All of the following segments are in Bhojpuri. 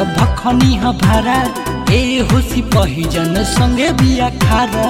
कर भखनी ह भारा ए होसी पहिजन संगे बिया खारा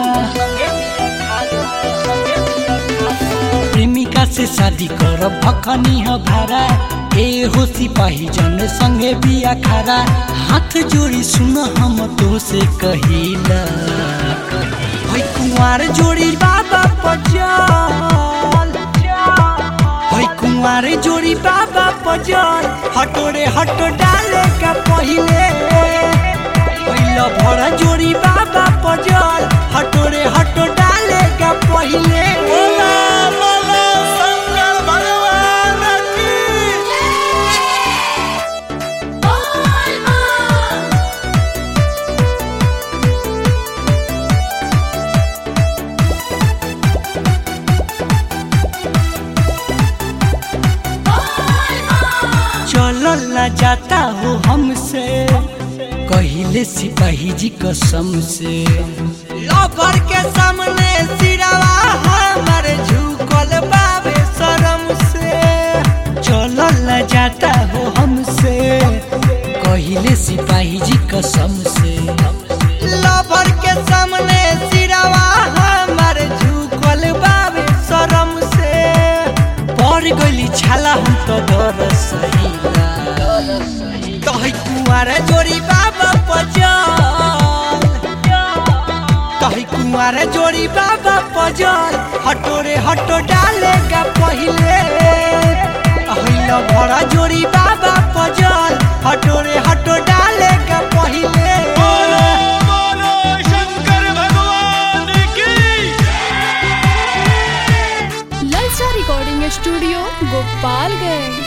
प्रेमिका से शादी कर भखनी ह भारा ए होसी पहिजन संगे बिया खारा हाथ जोड़ी सुन हम तो से कहिला भाई कुंवार जोड़ी बाबा पचल भाई कुंवार जोड़ी बाबा पचल हटोरे हटो डाले का पहिले पहिला भरा जोड़ी बाबा पचल हटोरे हटो डाले का पहिले बोला बोला शंकर भगवान की चलल न जाता हो हमसे कहिले सिपाही जी कसम से लौकर के सामने सिरवा हमर झुकल बाबे शरम से चलल न जाता हो हमसे कहिले सिपाही जी कसम से लवर के सामने सिरवा हमर झुकल बाबे शरम से पड़ गइली छाला हम तो डर सहिला कहि कुमार जोड़ी बाबा पजल कहि कुमार जोड़ी बाबा पजल हटोरे हटो डालेगा पहिले अहिला भरा जोड़ी बाबा पजल हटोरे हटो डालेगा पहिले बोलो बोलो शंकर भगवान की ललचा recording studio Gopalganj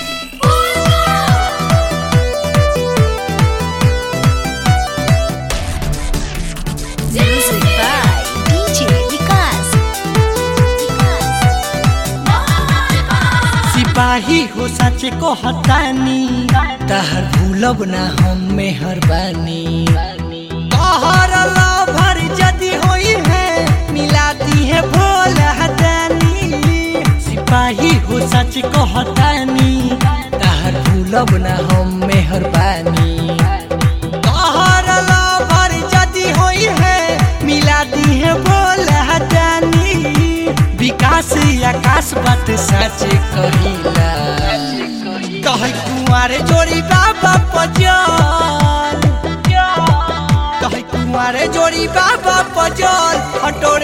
Music by DJ Vikas. सिपाही हो सच को हतानी तहर भूलब ना हम मेहरबानी कहर लभर जदि होई है मिलाती है भोल हतानी सिपाही हो सच को हतानी तहर भूलब ना हम मेहरबानी कहर लभर जदि होई है मिलाती है भोल हतानी विकास आकाश बात सच कहिला कह कुमार जोड़ी बाबा पजल कह कुमार जोड़ी बाबा पजल हटोरे